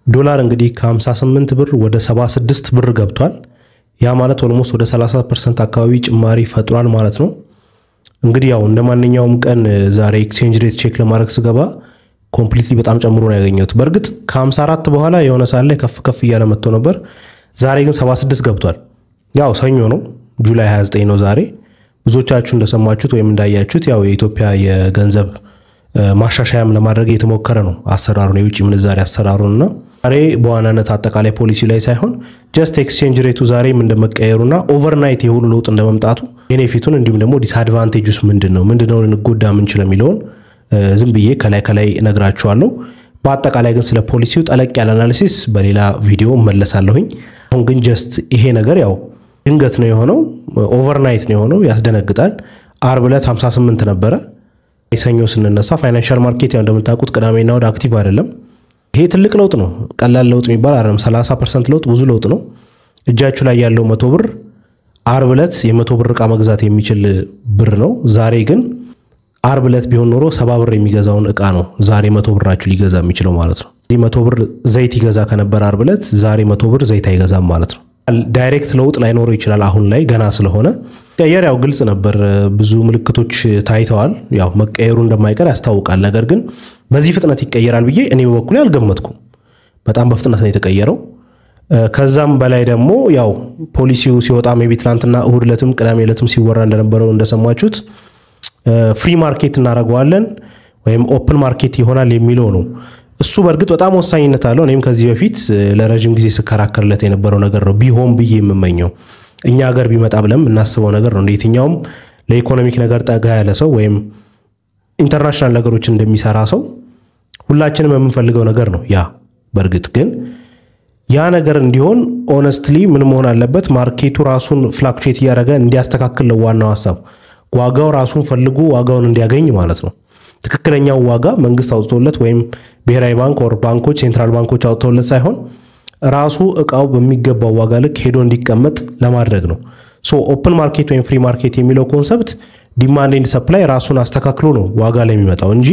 ዶላር እንግዲህ ከ58 ብር ወደ 76 ብር ገብቷል። ያ ማለት ኦልሞስት ወደ 30 ፐርሰንት አካባቢ ጭማሪ ፈጥሯል ማለት ነው። እንግዲህ ያው እንደ ማንኛውም ቀን ዛሬ ኤክስቼንጅ ሬት ቼክ ለማድረግ ስገባ ኮምፕሊትሊ በጣም ጨምሮ ነው ያገኘሁት። በእርግጥ ከ54 በኋላ የሆነ ሰዓት ላይ ከፍ ከፍ እያለ መጥቶ ነበር። ዛሬ ግን 76 ገብቷል። ያው ሰኞ ነው፣ ጁላይ 29 ነው ዛሬ። ብዙዎቻችሁ እንደሰማችሁት ወይም እንዳያችሁት ያው የኢትዮጵያ የገንዘብ ማሻሻያም ለማድረግ የተሞከረ ነው አሰራሩን የውጭ ምንዛሬ አሰራሩንና ዛሬ በዋናነት አጠቃላይ ፖሊሲ ላይ ሳይሆን ጀስት ኤክስቼንጅ ሬቱ ዛሬም እንደመቀየሩና ኦቨርናይት የሁሉ ለውጥ እንደመምጣቱ ቤኔፊቱን እንዲሁም ደግሞ ዲስአድቫንቴጁስ ምንድን ነው ምንድነው ልንጎዳ ምንችል የሚለውን ዝም ብዬ ከላይ ከላይ እነግራችኋለሁ። በአጠቃላይ ግን ስለ ፖሊሲው ጠለቅ ያለ አናሊሲስ በሌላ ቪዲዮ መለሳለሁኝ። አሁን ግን ጀስት ይሄ ነገር ያው ድንገት ነው የሆነው፣ ኦቨርናይት ነው የሆነው፣ ያስደነግጣል። አርብ ዕለት 58 ነበረ። የሰኞ ስንነሳ ፋይናንሻል ማርኬት ያው እንደምታውቁት ቅዳሜና ወደ አክቲቭ አይደለም። ይሄ ትልቅ ለውጥ ነው። ቀላል ለውጥ የሚባል አይደለም። 30 ፐርሰንት ለውጥ ብዙ ለውጥ ነው። እጃችሁ ላይ ያለው መቶ ብር አርብ ዕለት የመቶ ብር ዕቃ መግዛት የሚችል ብር ነው። ዛሬ ግን አርብ ዕለት ቢሆን ኖሮ ሰባ ብር የሚገዛውን ዕቃ ነው ዛሬ መቶ ብራችሁ ሊገዛ የሚችለው ማለት ነው። ይህ መቶ ብር ዘይት ይገዛ ከነበረ አርብ ዕለት ዛሬ መቶ ብር ዘይት አይገዛም ማለት ነው። ዳይሬክት ለውጥ ላይኖረው ይችላል አሁን ላይ ገና ስለሆነ ቀየር ያው ግልጽ ነበር። ብዙ ምልክቶች ታይተዋል። ያው መቀየሩ እንደማይቀር ያስታውቃል። ነገር ግን በዚህ ፍጥነት ይቀየራል ብዬ እኔ በበኩሌ አልገመትኩም። በጣም በፍጥነት ነው የተቀየረው። ከዛም በላይ ደግሞ ያው ፖሊሲው ሲወጣ ሜይ ቢ ትናንትና እሁድ ዕለትም ቅዳሜ ዕለትም ሲወራ እንደነበረው እንደሰማችሁት ፍሪ ማርኬት እናደርገዋለን ወይም ኦፕን ማርኬት ይሆናል የሚለው ነው። እሱ በእርግጥ በጣም ወሳኝነት አለው። እኔም ከዚህ በፊት ለረዥም ጊዜ ስከራከርለት የነበረው ነገር ነው ቢሆን ብዬ የምመኘው እኛ ሀገር ቢመጣ ብለን የምናስበው ነገር ነው። እንደ የትኛውም ለኢኮኖሚክ ነገር ጠጋ ያለ ሰው ወይም ኢንተርናሽናል ነገሮችን እንደሚሰራ ሰው ሁላችንም የምንፈልገው ነገር ነው ያ። በእርግጥ ግን ያ ነገር እንዲሆን ኦነስትሊ ምን መሆን አለበት? ማርኬቱ ራሱን ፍላክቹዌት እያደረገ እንዲያስተካክል ነው ዋናው ሀሳብ። ዋጋው ራሱን ፈልጎ ዋጋውን እንዲያገኝ ማለት ነው። ትክክለኛው ዋጋ መንግስት አውጥቶለት ወይም ብሔራዊ ባንክ ወር ባንኮች ሴንትራል ባንኮች አውጥተውለት ሳይሆን ራሱ እቃው በሚገባው ዋጋ ልክ ሄዶ እንዲቀመጥ ለማድረግ ነው። ሶ ኦፕን ማርኬት ወይም ፍሪ ማርኬት የሚለው ኮንሰፕት ዲማንድ ኤንድ ሰፕላይ ራሱን አስተካክሎ ነው ዋጋ ላይ የሚመጣው እንጂ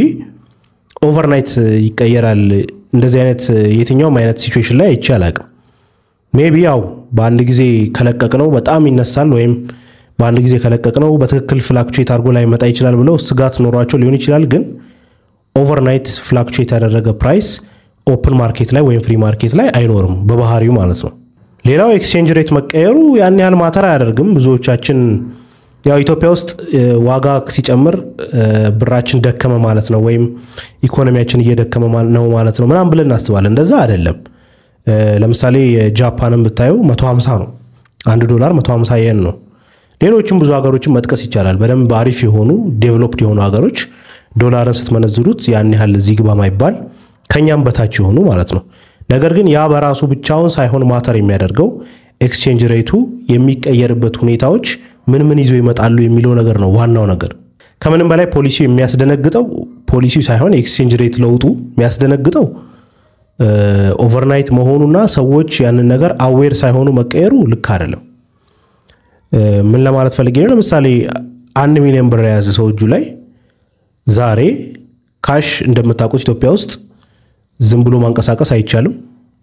ኦቨርናይት ይቀየራል። እንደዚህ አይነት የትኛውም አይነት ሲቹዌሽን ላይ አይቼ አላቅም። ሜቢ ያው በአንድ ጊዜ ከለቀቅ ነው በጣም ይነሳል ወይም በአንድ ጊዜ ከለቀቅ ነው በትክክል ፍላክቹዌት አድርጎ ላይ መጣ ይችላል ብለው ስጋት ኖሯቸው ሊሆን ይችላል። ግን ኦቨርናይት ፍላክቹዌት ያደረገ ፕራይስ ኦፕን ማርኬት ላይ ወይም ፍሪ ማርኬት ላይ አይኖርም በባህሪው ማለት ነው። ሌላው ኤክስቼንጅ ሬት መቀየሩ ያን ያህል ማተር አያደርግም። ብዙዎቻችን ያው ኢትዮጵያ ውስጥ ዋጋ ሲጨምር ብራችን ደከመ ማለት ነው ወይም ኢኮኖሚያችን እየደከመ ነው ማለት ነው ምናምን ብለን እናስባለን። እንደዛ አይደለም። ለምሳሌ የጃፓንን ብታየው 150 ነው አንድ ዶላር 150 የን ነው። ሌሎችም ብዙ ሀገሮችን መጥቀስ ይቻላል። በደንብ አሪፍ የሆኑ ዴቨሎፕድ የሆኑ ሀገሮች ዶላርን ስትመነዝሩት ያን ያህል እዚህ ግባ ማይባል ከኛም በታች የሆኑ ማለት ነው። ነገር ግን ያ በራሱ ብቻውን ሳይሆን ማተር የሚያደርገው ኤክስቼንጅ ሬቱ የሚቀየርበት ሁኔታዎች ምን ምን ይዞ ይመጣሉ የሚለው ነገር ነው ዋናው ነገር። ከምንም በላይ ፖሊሲው የሚያስደነግጠው ፖሊሲው ሳይሆን የኤክስቼንጅ ሬት ለውጡ የሚያስደነግጠው ኦቨርናይት መሆኑና ሰዎች ያንን ነገር አዌር ሳይሆኑ መቀየሩ ልክ አይደለም። ምን ለማለት ፈልጌ ነው? ለምሳሌ አንድ ሚሊዮን ብር የያዘ ሰው እጁ ላይ ዛሬ ካሽ እንደምታውቁት ኢትዮጵያ ውስጥ ዝም ብሎ ማንቀሳቀስ አይቻልም።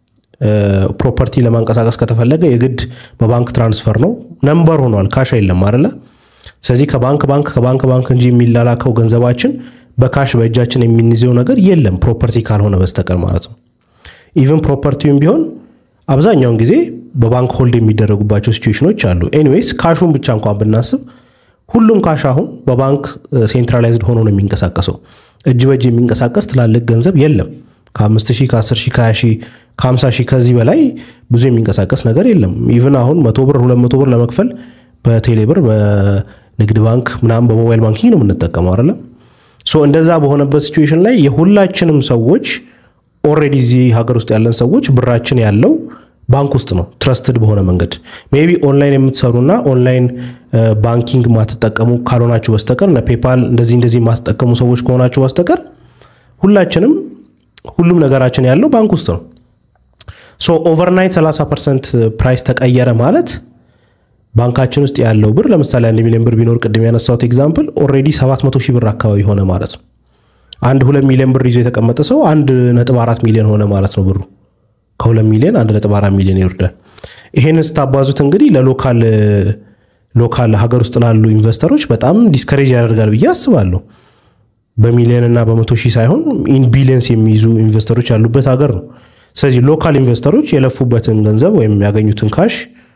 ፕሮፐርቲ ለማንቀሳቀስ ከተፈለገ የግድ በባንክ ትራንስፈር ነው። ነምበር ሆኗል። ካሽ የለም አይደለ? ስለዚህ ከባንክ ባንክ ከባንክ ባንክ እንጂ የሚላላከው ገንዘባችን በካሽ በእጃችን የምንይዘው ነገር የለም ፕሮፐርቲ ካልሆነ በስተቀር ማለት ነው። ኢቨን ፕሮፐርቲውም ቢሆን አብዛኛውን ጊዜ በባንክ ሆልድ የሚደረጉባቸው ሲቹዌሽኖች አሉ። ኤኒዌይስ ካሹን ብቻ እንኳን ብናስብ ሁሉም ካሽ አሁን በባንክ ሴንትራላይዝድ ሆኖ ነው የሚንቀሳቀሰው። እጅ በእጅ የሚንቀሳቀስ ትላልቅ ገንዘብ የለም። ከአምስት ሺህ ከአስር ሺህ ከሀያ ሺህ ከሀምሳ ሺህ ከዚህ በላይ ብዙ የሚንቀሳቀስ ነገር የለም። ኢቭን አሁን መቶ ብር ሁለት መቶ ብር ለመክፈል በቴሌ ብር በንግድ ባንክ ምናምን በሞባይል ባንኪንግ ነው የምንጠቀመው አይደለም። ሶ እንደዛ በሆነበት ሲቹዌሽን ላይ የሁላችንም ሰዎች ኦልሬዲ እዚህ ሀገር ውስጥ ያለን ሰዎች ብራችን ያለው ባንክ ውስጥ ነው ትረስትድ በሆነ መንገድ ሜይ ቢ ኦንላይን የምትሰሩና ኦንላይን ባንኪንግ ማትጠቀሙ ካልሆናችሁ በስተቀር እነ ፔፓል እንደዚህ እንደዚህ የማትጠቀሙ ሰዎች ከሆናችሁ በስተቀር ሁላችንም ሁሉም ነገራችን ያለው ባንክ ውስጥ ነው። ሶ ኦቨርናይት 30 ፐርሰንት ፕራይስ ተቀየረ ማለት ባንካችን ውስጥ ያለው ብር ለምሳሌ አንድ ሚሊዮን ብር ቢኖር ቅድም ያነሳሁት ኤግዛምፕል ኦልሬዲ 700 ሺህ ብር አካባቢ ሆነ ማለት ነው። አንድ ሁለት ሚሊዮን ብር ይዞ የተቀመጠ ሰው አንድ ነጥብ አራት ሚሊዮን ሆነ ማለት ነው ብሩ ከ2 ሚሊዮን 1.4 ሚሊዮን ይወርዳል። ይሄንን ስታባዙት እንግዲህ ለሎካል ሎካል ሀገር ውስጥ ላሉ ኢንቨስተሮች በጣም ዲስከሬጅ ያደርጋል ብዬ አስባለሁ። በሚሊዮን እና በመቶ ሺህ ሳይሆን ኢን ቢሊየንስ የሚይዙ ኢንቨስተሮች ያሉበት ሀገር ነው። ስለዚህ ሎካል ኢንቨስተሮች የለፉበትን ገንዘብ ወይም ያገኙትን ካሽ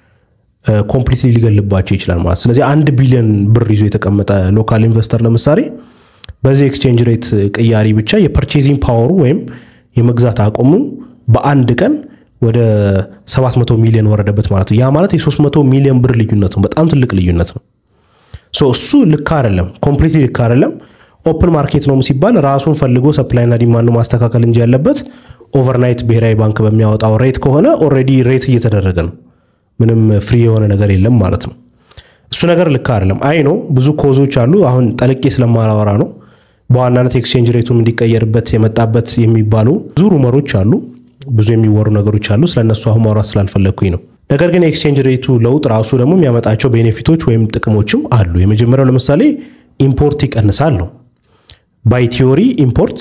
ኮምፕሊትሊ ሊገልባቸው ይችላል ማለት። ስለዚህ አንድ ቢሊዮን ብር ይዞ የተቀመጠ ሎካል ኢንቨስተር ለምሳሌ በዚህ ኤክስቼንጅ ሬት ቅያሪ ብቻ የፐርቼዚንግ ፓወሩ ወይም የመግዛት አቅሙ በአንድ ቀን ወደ 700 ሚሊዮን ወረደበት ማለት ነው። ያ ማለት የ300 ሚሊዮን ብር ልዩነት ነው። በጣም ትልቅ ልዩነት ነው። ሶ እሱ ልክ አይደለም፣ ኮምፕሊትሊ ልክ አይደለም። ኦፕን ማርኬት ነው ሲባል ራሱን ፈልጎ ሰፕላይና ዲማንዱ ማስተካከል እንጂ ያለበት ኦቨርናይት ብሔራዊ ባንክ በሚያወጣው ሬት ከሆነ ኦልሬዲ ሬት እየተደረገ ነው። ምንም ፍሪ የሆነ ነገር የለም ማለት ነው። እሱ ነገር ልክ አይደለም። አይ ነው ብዙ ኮዞች አሉ። አሁን ጠልቄ ስለማላወራ ነው። በዋናነት ኤክስቼንጅ ሬቱም እንዲቀየርበት የመጣበት የሚባሉ ብዙ ሩመሮች አሉ፣ ብዙ የሚወሩ ነገሮች አሉ። ስለነሱ አሁን ማውራት ስላልፈለግኩኝ ነው። ነገር ግን የኤክስቼንጅ ሬቱ ለውጥ ራሱ ደግሞ የሚያመጣቸው ቤኔፊቶች ወይም ጥቅሞችም አሉ። የመጀመሪያው ለምሳሌ ኢምፖርት ይቀንሳል ነው። ባይ ቲዮሪ ኢምፖርት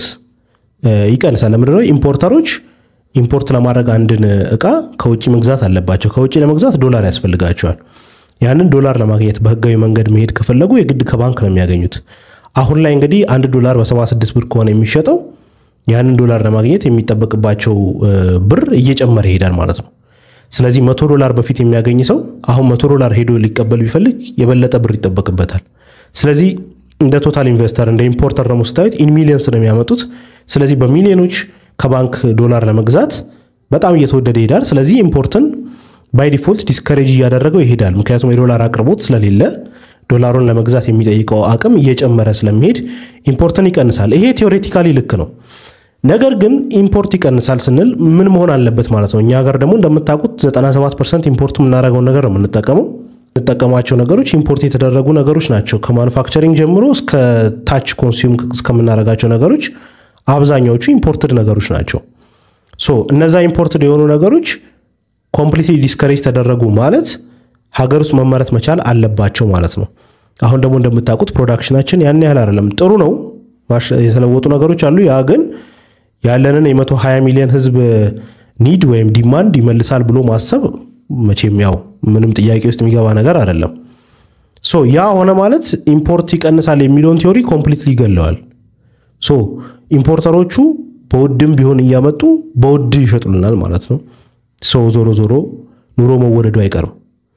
ይቀንሳል። ለምንድነው? ኢምፖርተሮች ኢምፖርት ለማድረግ አንድን እቃ ከውጭ መግዛት አለባቸው። ከውጭ ለመግዛት ዶላር ያስፈልጋቸዋል። ያንን ዶላር ለማግኘት በህጋዊ መንገድ መሄድ ከፈለጉ የግድ ከባንክ ነው የሚያገኙት። አሁን ላይ እንግዲህ አንድ ዶላር በ76 ብር ከሆነ የሚሸጠው ያንን ዶላር ለማግኘት የሚጠበቅባቸው ብር እየጨመረ ይሄዳል ማለት ነው። ስለዚህ መቶ ዶላር በፊት የሚያገኝ ሰው አሁን መቶ ዶላር ሄዶ ሊቀበል ቢፈልግ የበለጠ ብር ይጠበቅበታል። ስለዚህ እንደ ቶታል ኢንቨስተር እንደ ኢምፖርተር ደግሞ ስታዩት ኢን ሚሊየንስ ነው የሚያመጡት። ስለዚህ በሚሊዮኖች ከባንክ ዶላር ለመግዛት በጣም እየተወደደ ይሄዳል። ስለዚህ ኢምፖርትን ባይ ዲፎልት ዲስከሬጅ እያደረገው ይሄዳል። ምክንያቱም የዶላር አቅርቦት ስለሌለ ዶላሩን ለመግዛት የሚጠይቀው አቅም እየጨመረ ስለሚሄድ ኢምፖርትን ይቀንሳል። ይሄ ቴዎሬቲካሊ ልክ ነው። ነገር ግን ኢምፖርት ይቀንሳል ስንል ምን መሆን አለበት ማለት ነው? እኛ ሀገር ደግሞ እንደምታውቁት 97 ፐርሰንት ኢምፖርት የምናደርገውን ነገር ነው የምንጠቀመው። የምንጠቀማቸው ነገሮች ኢምፖርት የተደረጉ ነገሮች ናቸው። ከማኑፋክቸሪንግ ጀምሮ እስከ ታች ኮንሱም እስከምናደርጋቸው ነገሮች አብዛኛዎቹ ኢምፖርትድ ነገሮች ናቸው። ሶ እነዛ ኢምፖርትድ የሆኑ ነገሮች ኮምፕሊትሊ ዲስከሬጅ ተደረጉ ማለት ሀገር ውስጥ መመረት መቻል አለባቸው ማለት ነው። አሁን ደግሞ እንደምታውቁት ፕሮዳክሽናችን ያን ያህል አይደለም። ጥሩ ነው፣ የተለወጡ ነገሮች አሉ። ያ ግን ያለንን የ120 ሚሊዮን ህዝብ ኒድ ወይም ዲማንድ ይመልሳል ብሎ ማሰብ መቼም ያው ምንም ጥያቄ ውስጥ የሚገባ ነገር አይደለም። ሶ ያ ሆነ ማለት ኢምፖርት ይቀንሳል የሚለውን ቲዮሪ ኮምፕሊትሊ ይገለዋል። ሶ ኢምፖርተሮቹ በውድም ቢሆን እያመጡ በውድ ይሸጡልናል ማለት ነው። ሰው ዞሮ ዞሮ ኑሮ መወደዱ አይቀርም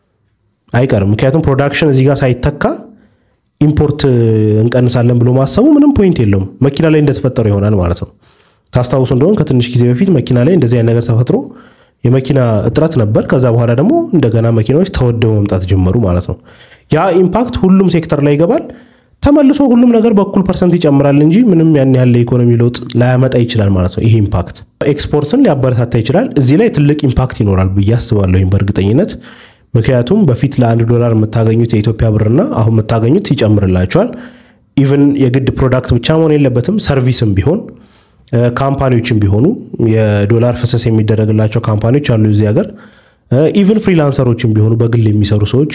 አይቀርም። ምክንያቱም ፕሮዳክሽን እዚህ ጋር ሳይተካ ኢምፖርት እንቀንሳለን ብሎ ማሰቡ ምንም ፖይንት የለውም። መኪና ላይ እንደተፈጠረው ይሆናል ማለት ነው። ታስታውሱ እንደሆን ከትንሽ ጊዜ በፊት መኪና ላይ እንደዚህ አይነት ነገር ተፈጥሮ የመኪና እጥረት ነበር። ከዛ በኋላ ደግሞ እንደገና መኪናዎች ተወደው መምጣት ጀመሩ ማለት ነው። ያ ኢምፓክት ሁሉም ሴክተር ላይ ይገባል። ተመልሶ ሁሉም ነገር በኩል ፐርሰንት ይጨምራል እንጂ ምንም ያን ያህል ለኢኮኖሚ ለውጥ ላያመጣ ይችላል ማለት ነው። ይሄ ኢምፓክት ኤክስፖርትን ሊያበረታታ ይችላል። እዚህ ላይ ትልቅ ኢምፓክት ይኖራል ብዬ አስባለሁ በእርግጠኝነት። ምክንያቱም በፊት ለአንድ ዶላር የምታገኙት የኢትዮጵያ ብርና አሁን የምታገኙት ይጨምርላቸዋል። ኢቨን የግድ ፕሮዳክት ብቻ መሆን የለበትም ሰርቪስም ቢሆን ካምፓኒዎችም ቢሆኑ የዶላር ፈሰስ የሚደረግላቸው ካምፓኒዎች አሉ እዚህ ሀገር። ኢቨን ፍሪላንሰሮችም ቢሆኑ በግል የሚሰሩ ሰዎች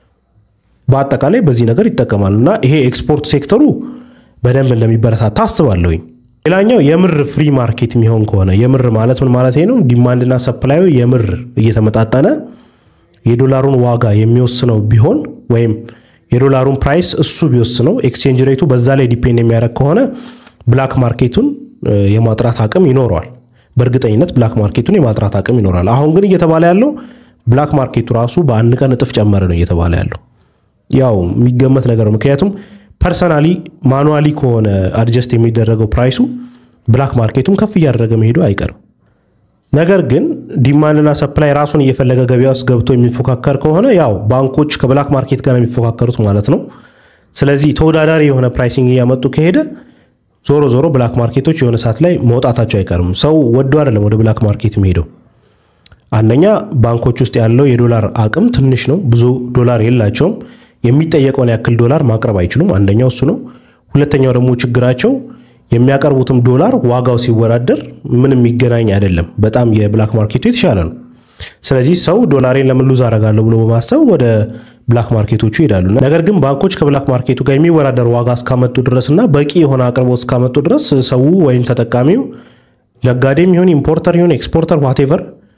በአጠቃላይ በዚህ ነገር ይጠቀማሉ እና ይሄ ኤክስፖርት ሴክተሩ በደንብ እንደሚበረታታ አስባለሁኝ። ሌላኛው የምር ፍሪ ማርኬት የሚሆን ከሆነ የምር ማለት ምን ማለት ነው? ዲማንድና ሰፕላዩ የምር እየተመጣጠነ የዶላሩን ዋጋ የሚወስነው ቢሆን ወይም የዶላሩን ፕራይስ እሱ ቢወስነው ኤክስቼንጅ ሬቱ በዛ ላይ ዲፔንድ የሚያደርግ ከሆነ ብላክ ማርኬቱን የማጥራት አቅም ይኖረዋል። በእርግጠኝነት ብላክ ማርኬቱን የማጥራት አቅም ይኖራል። አሁን ግን እየተባለ ያለው ብላክ ማርኬቱ ራሱ በአንድ ቀን እጥፍ ጨመረ ነው እየተባለ ያለው። ያው የሚገመት ነገር ነው። ምክንያቱም ፐርሰናሊ ማኑዋሊ ከሆነ አድጀስት የሚደረገው ፕራይሱ ብላክ ማርኬቱም ከፍ እያደረገ መሄዱ አይቀርም። ነገር ግን ዲማንድና ሰፕላይ ራሱን እየፈለገ ገበያ ውስጥ ገብቶ የሚፎካከር ከሆነ ያው ባንኮች ከብላክ ማርኬት ጋር የሚፎካከሩት ማለት ነው። ስለዚህ ተወዳዳሪ የሆነ ፕራይሲንግ እያመጡ ከሄደ ዞሮ ዞሮ ብላክ ማርኬቶች የሆነ ሰዓት ላይ መውጣታቸው አይቀርም። ሰው ወዶ አይደለም ወደ ብላክ ማርኬት የሚሄደው። አንደኛ ባንኮች ውስጥ ያለው የዶላር አቅም ትንሽ ነው፣ ብዙ ዶላር የላቸውም። የሚጠየቀውን ያክል ዶላር ማቅረብ አይችሉም። አንደኛው እሱ ነው። ሁለተኛው ደግሞ ችግራቸው የሚያቀርቡትም ዶላር ዋጋው ሲወዳደር ምን የሚገናኝ አይደለም። በጣም የብላክ ማርኬቱ የተሻለ ነው። ስለዚህ ሰው ዶላሬን ለምን ሉዝ አደርጋለሁ ብሎ በማሰብ ወደ ብላክ ማርኬቶቹ ይሄዳሉ። ነገር ግን ባንኮች ከብላክ ማርኬቱ ጋር የሚወዳደር ዋጋ እስካመጡ ድረስ እና በቂ የሆነ አቅርቦት እስካመጡ ድረስ ሰው ወይም ተጠቃሚው ነጋዴም ይሁን ኢምፖርተር ይሁን ኤክስፖርተር ዋቴቨር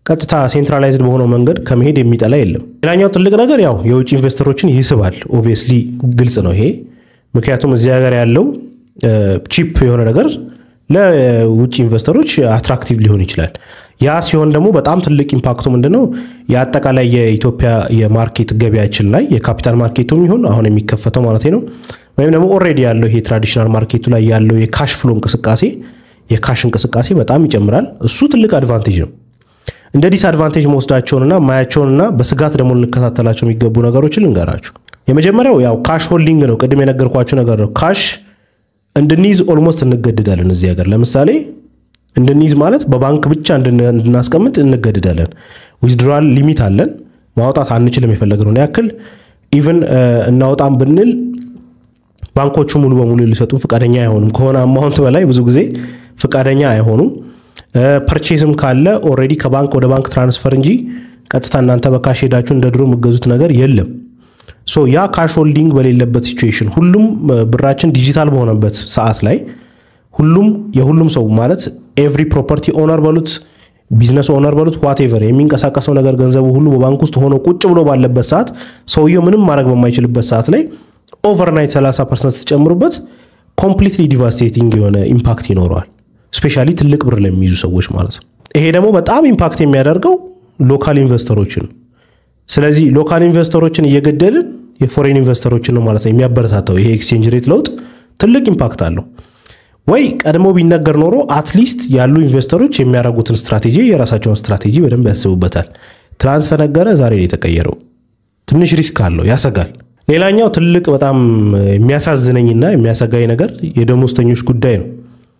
ቀጥታ ሴንትራላይዝድ በሆነው መንገድ ከመሄድ የሚጠላ የለም። ሌላኛው ትልቅ ነገር ያው የውጭ ኢንቨስተሮችን ይስባል። ኦብቪየስሊ ግልጽ ነው ይሄ። ምክንያቱም እዚህ ሀገር ያለው ቺፕ የሆነ ነገር ለውጭ ኢንቨስተሮች አትራክቲቭ ሊሆን ይችላል። ያ ሲሆን ደግሞ በጣም ትልቅ ኢምፓክቱ ምንድነው? የአጠቃላይ የኢትዮጵያ የማርኬት ገበያችን ላይ የካፒታል ማርኬቱም ይሁን አሁን የሚከፈተው ማለት ነው ወይም ደግሞ ኦልሬዲ ያለው ይሄ ትራዲሽናል ማርኬቱ ላይ ያለው የካሽ ፍሎ እንቅስቃሴ የካሽ እንቅስቃሴ በጣም ይጨምራል። እሱ ትልቅ አድቫንቴጅ ነው። እንደ ዲስ አድቫንቴጅ መወስዳቸውንና ማያቸውንና በስጋት ደግሞ ልንከታተላቸው የሚገቡ ነገሮችን ልንገራችሁ። የመጀመሪያው ያው ካሽ ሆልዲንግ ነው። ቅድም የነገርኳቸው ነገር ነው። ካሽ እንድንይዝ ኦልሞስት እንገድዳለን እዚህ ሀገር። ለምሳሌ እንድንይዝ ማለት በባንክ ብቻ እንድናስቀምጥ እንገድዳለን። ዊዝድራል ሊሚት አለን፣ ማውጣት አንችልም። የፈለግነውን ያክል ኢቨን እናውጣም ብንል ባንኮቹ ሙሉ በሙሉ ሊሰጡን ፍቃደኛ አይሆኑም። ከሆነ አማውንት በላይ ብዙ ጊዜ ፍቃደኛ አይሆኑም። ፐርቼዝም ካለ ኦልሬዲ ከባንክ ወደ ባንክ ትራንስፈር እንጂ ቀጥታ እናንተ በካሽ ሄዳችሁ እንደ ድሮ የምገዙት ነገር የለም። ሶ ያ ካሽ ሆልዲንግ በሌለበት ሲቹዌሽን ሁሉም ብራችን ዲጂታል በሆነበት ሰዓት ላይ ሁሉም የሁሉም ሰው ማለት ኤቭሪ ፕሮፐርቲ ኦነር በሉት ቢዝነስ ኦነር በሉት ዋቴቨር የሚንቀሳቀሰው ነገር ገንዘቡ ሁሉ በባንክ ውስጥ ሆኖ ቁጭ ብሎ ባለበት ሰዓት ሰውየው ምንም ማድረግ በማይችልበት ሰዓት ላይ ኦቨርናይት 30 ፐርሰንት ስትጨምሩበት ኮምፕሊትሊ ዲቫስቴቲንግ የሆነ ኢምፓክት ይኖረዋል። ስፔሻሊ ትልቅ ብር ለሚይዙ ሰዎች ማለት ነው። ይሄ ደግሞ በጣም ኢምፓክት የሚያደርገው ሎካል ኢንቨስተሮችን ስለዚህ ሎካል ኢንቨስተሮችን እየገደልን የፎሬን ኢንቨስተሮችን ነው ማለት ነው የሚያበረታታው። ይሄ ኤክስቼንጅ ሬት ለውጥ ትልቅ ኢምፓክት አለው። ወይ ቀድሞ ቢነገር ኖሮ አትሊስት ያሉ ኢንቨስተሮች የሚያደርጉትን ስትራቴጂ የራሳቸውን ስትራቴጂ በደንብ ያስቡበታል። ትናንት ተነገረ፣ ዛሬ ነው የተቀየረው። ትንሽ ሪስክ አለው፣ ያሰጋል። ሌላኛው ትልቅ በጣም የሚያሳዝነኝና የሚያሰጋኝ ነገር የደሞዝተኞች ጉዳይ ነው።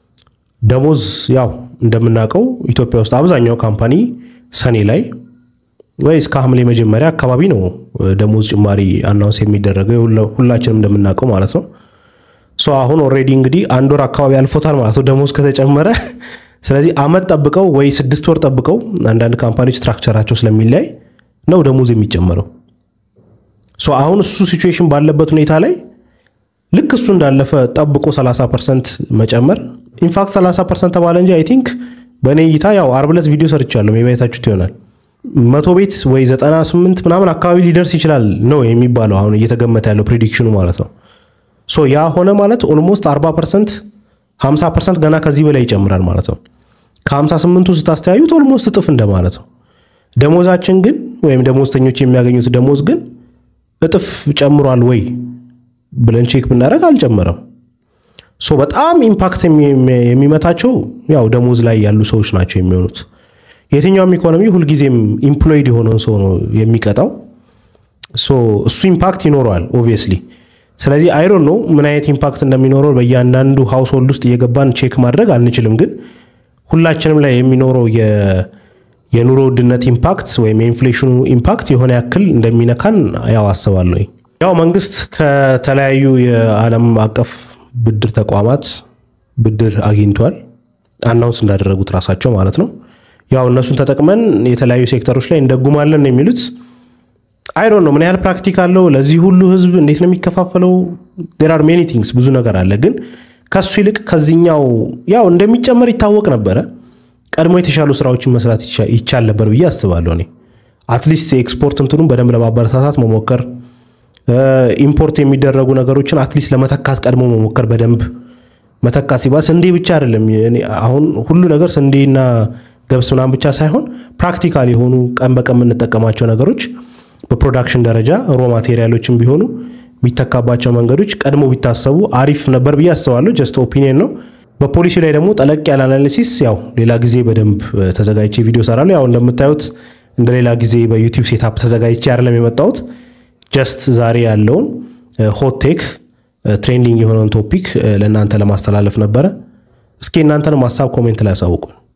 ደሞዝ ያው እንደምናውቀው ኢትዮጵያ ውስጥ አብዛኛው ካምፓኒ ሰኔ ላይ ወይ እስከ ሐምሌ መጀመሪያ አካባቢ ነው ደሞዝ ጭማሪ አናውንስ የሚደረገው ሁላችንም እንደምናውቀው ማለት ነው። ሶ አሁን ኦልሬዲ እንግዲህ አንድ ወር አካባቢ አልፎታል ማለት ነው ደሞዝ ከተጨመረ። ስለዚህ አመት ጠብቀው ወይ ስድስት ወር ጠብቀው አንዳንድ ካምፓኒዎች ስትራክቸራቸው ስለሚለያይ ነው ደሞዝ የሚጨመረው። ሶ አሁን እሱ ሲቹዌሽን ባለበት ሁኔታ ላይ ልክ እሱ እንዳለፈ ጠብቆ 30 ፐርሰንት መጨመር ኢንፋክት 30 ፐርሰንት ተባለ እንጂ አይ ቲንክ በእኔ እይታ ያው አርብ ዕለት ቪዲዮ ሰርቻለሁ የቤታችሁት ይሆናል መቶ ቤት ወይ 98 ምናምን አካባቢ ሊደርስ ይችላል ነው የሚባለው አሁን እየተገመተ ያለው ፕሬዲክሽኑ ማለት ነው። ሶ ያ ሆነ ማለት ኦልሞስት 40 ፐርሰንት 50 ፐርሰንት ገና ከዚህ በላይ ይጨምራል ማለት ነው። ከ58ቱ ስታስተያዩት ኦልሞስት እጥፍ እንደማለት ነው። ደሞዛችን ግን ወይም ደሞዝተኞች የሚያገኙት ደሞዝ ግን እጥፍ ጨምሯል ወይ ብለን ቼክ ብናደርግ አልጨመረም። ሶ በጣም ኢምፓክት የሚመታቸው ያው ደሞዝ ላይ ያሉ ሰዎች ናቸው የሚሆኑት። የትኛውም ኢኮኖሚ ሁልጊዜም ኢምፕሎይድ የሆነውን ሰው ነው የሚቀጣው። እሱ ኢምፓክት ይኖረዋል ኦብቪየስሊ። ስለዚህ አይሮን ነው ምን አይነት ኢምፓክት እንደሚኖረው በእያንዳንዱ ሃውስሆልድ ውስጥ እየገባን ቼክ ማድረግ አንችልም። ግን ሁላችንም ላይ የሚኖረው የኑሮ ውድነት ኢምፓክት ወይም የኢንፍሌሽኑ ኢምፓክት የሆነ ያክል እንደሚነካን ያው አስባለሁ። ያው መንግስት ከተለያዩ የዓለም አቀፍ ብድር ተቋማት ብድር አግኝቷል። አናውንስ እንዳደረጉት ራሳቸው ማለት ነው። ያው እነሱን ተጠቅመን የተለያዩ ሴክተሮች ላይ እንደጉማለን ነው የሚሉት። አይዶን ነው ምን ያህል ፕራክቲክ አለው ለዚህ ሁሉ ህዝብ እንዴት ነው የሚከፋፈለው? ዴር አር ሜኒ ቲንግስ ብዙ ነገር አለ። ግን ከሱ ይልቅ ከዚኛው ያው እንደሚጨመር ይታወቅ ነበረ። ቀድሞ የተሻሉ ስራዎችን መስራት ይቻል ነበር ብዬ አስባለሁ። እኔ አትሊስት የኤክስፖርት እንትኑን በደንብ ለማበረታታት መሞከር፣ ኢምፖርት የሚደረጉ ነገሮችን አትሊስት ለመተካት ቀድሞ መሞከር በደንብ መተካት ሲባል ስንዴ ብቻ አይደለም። አሁን ሁሉ ነገር ስንዴና ገብስ ምናምን ብቻ ሳይሆን ፕራክቲካል የሆኑ ቀን በቀን የምንጠቀማቸው ነገሮች በፕሮዳክሽን ደረጃ ሮ ማቴሪያሎችን ቢሆኑ የሚተካባቸው መንገዶች ቀድሞ ቢታሰቡ አሪፍ ነበር ብዬ አስባለሁ። ጀስት ኦፒኒየን ነው። በፖሊሲ ላይ ደግሞ ጠለቅ ያለ አናሊሲስ ያው ሌላ ጊዜ በደንብ ተዘጋጅቼ ቪዲዮ ሰራለሁ። ያው እንደምታዩት እንደ ሌላ ጊዜ በዩቲዩብ ሴታፕ ተዘጋጅቼ አይደለም የመጣሁት። ጀስት ዛሬ ያለውን ሆት ቴክ ትሬንዲንግ የሆነውን ቶፒክ ለእናንተ ለማስተላለፍ ነበረ። እስኪ እናንተንም ሀሳብ ኮሜንት ላይ ያሳውቁን።